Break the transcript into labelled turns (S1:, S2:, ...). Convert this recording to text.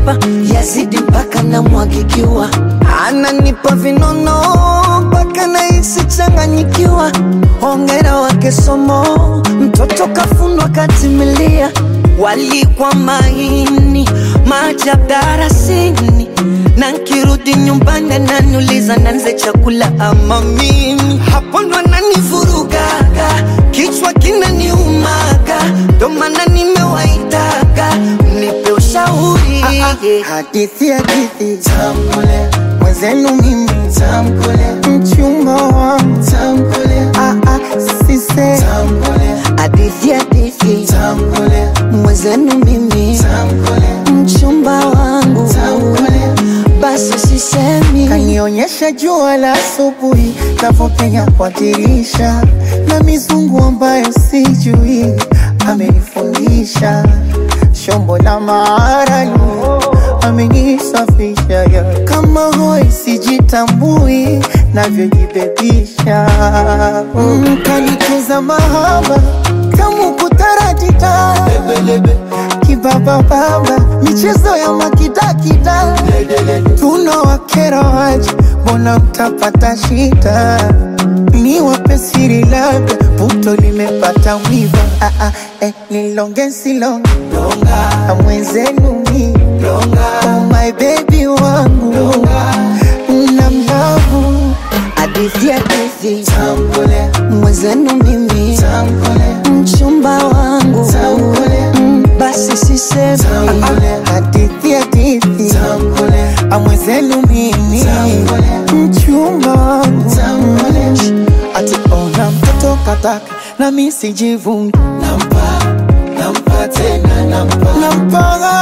S1: ananipa yazidi mpaka namwagikiwa, ananipa vinono mpaka nahisi changanyikiwa. Hongera wake somo, mtoto kafundwa katimilia, walikwa maini maajabu darasini, na nkirudi nyumbani ananiuliza nanze chakula ama mimi, hapo ndo ananivurugaga, kichwa kinaniumaga, ndo maana nimewaitaga mnipe ushauri
S2: Hadithi hadithi tamkule mwenzenu mimi tamkule mchumba wangu tamkule ah ah sise tamkule
S1: hadithi hadithi
S2: tamkule
S1: mwenzenu mimi
S2: tamkule
S1: mchumba wangu
S2: tamkule
S1: basi sisemi
S2: kanionyesha jua la asubuhi navyopenya kwa dirisha na mizungu ambayo sijui amenifundisha shombo la maarani amenisafisha ya kama hoi sijitambui navyojibebisha mm, kanikuza mahaba kamu kutaratita kibabababa michezo ya makidakida tunawakera waje mbona mtapata shida ni wape siri labda puto limepata mwiba ah, ah, eh, nilonge silonge na mwenzenu mi oh my baby wangu na mlavu
S1: hadithi hadithi
S2: tambule
S1: mwenzenu mimi
S2: tambule
S1: mchumba wangu
S2: tambule
S1: Mm, basi sisemi
S2: tambule hadithi hadithi tambule amwenzenu mimi mchumba wangu ati ona mtoto kataka na mi sijivungi nampa nampa tena nampa nampa